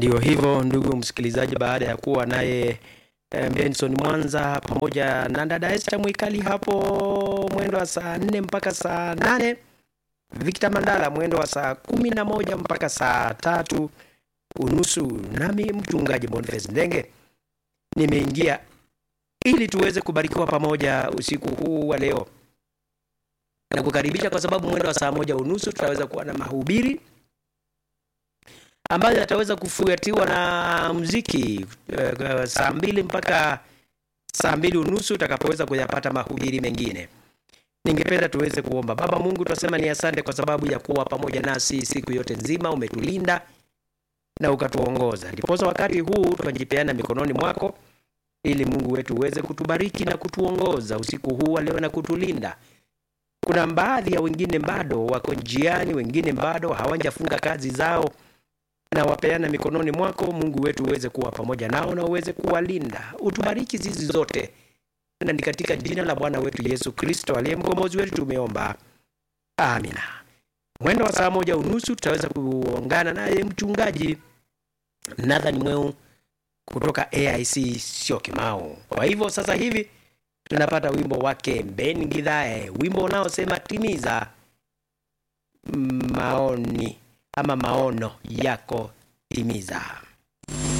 Ndio hivyo ndugu msikilizaji, baada ya kuwa naye eh, Benson Mwanza pamoja na dada Esther Mwikali hapo mwendo wa saa nne mpaka saa nane Victor Mandala mwendo wa saa kumi na moja mpaka saa tatu unusu, nami mchungaji Boniface Ndenge nimeingia ili tuweze kubarikiwa pamoja usiku huu wa leo na kukaribisha, kwa sababu mwendo wa saa moja unusu tutaweza kuwa na mahubiri ambayo yataweza kufuatiwa na mziki uh, saa mbili mpaka saa mbili unusu utakapoweza kuyapata mahubiri mengine. Ningependa tuweze kuomba. Baba Mungu, tunasema ni asante kwa sababu ya kuwa pamoja nasi siku yote nzima, umetulinda na ukatuongoza, ndiposa wakati huu tunajipeana mikononi mwako, ili Mungu wetu uweze kutubariki na kutuongoza usiku huu wa leo na kutulinda. Kuna baadhi ya wengine bado wako njiani, wengine bado hawajafunga kazi zao na wapeana mikononi mwako Mungu wetu, uweze kuwa pamoja nao na uweze kuwalinda, utubariki zizi zote, na ni katika jina la Bwana wetu Yesu Kristo aliye mkombozi wetu tumeomba, amina. Mwendo wa saa moja unusu tutaweza kuungana naye mchungaji Nathan Mweu kutoka AIC sio Kimau. Kwa hivyo sasa hivi tunapata wimbo wake Ben Gidhae, wimbo unaosema timiza maoni ama maono yako timiza.